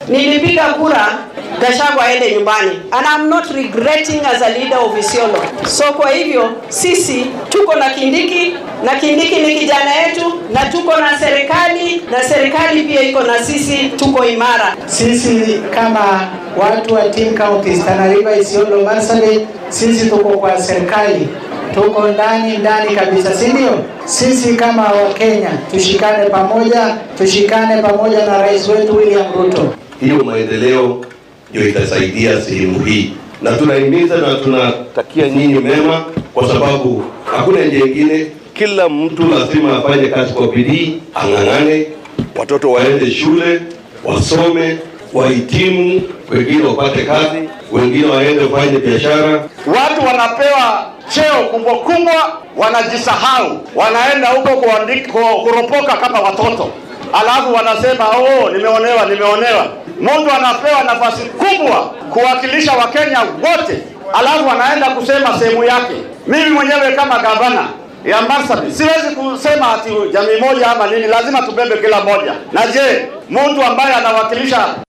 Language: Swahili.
nilipiga kura Gachagua aende nyumbani and I'm not regretting as a leader of Isiolo. So kwa hivyo sisi tuko na Kindiki na Kindiki ni kijana yetu na tuko na serikali na serikali pia iko na sisi, tuko imara. Sisi kama watu wa team counties Tana River, Isiolo, Marsabit, sisi tuko kwa serikali, tuko ndani ndani kabisa, si ndio? Sisi kama Wakenya tushikane pamoja, tushikane pamoja na rais wetu William Ruto. Hiyo maendeleo ndio itasaidia sehemu hii, na tunahimiza na tunatakia nyinyi mema, kwa sababu hakuna njia ingine. Kila mtu lazima afanye kazi kwa bidii, ang'ang'ane, watoto waende shule, wasome, wahitimu, wengine wapate kazi, wengine waende wafanye biashara. Watu wanapewa cheo kubwa kubwa, wanajisahau, wanaenda huko kuandika, kuropoka kama watoto, alafu wanasema oh, nimeonewa, nimeonewa. Mtu anapewa nafasi kubwa kuwakilisha Wakenya wote, alafu anaenda kusema sehemu yake. Mimi mwenyewe kama gavana ya Marsabit siwezi kusema ati jamii moja ama nini, lazima tubebe kila moja. Na je, mtu ambaye anawakilisha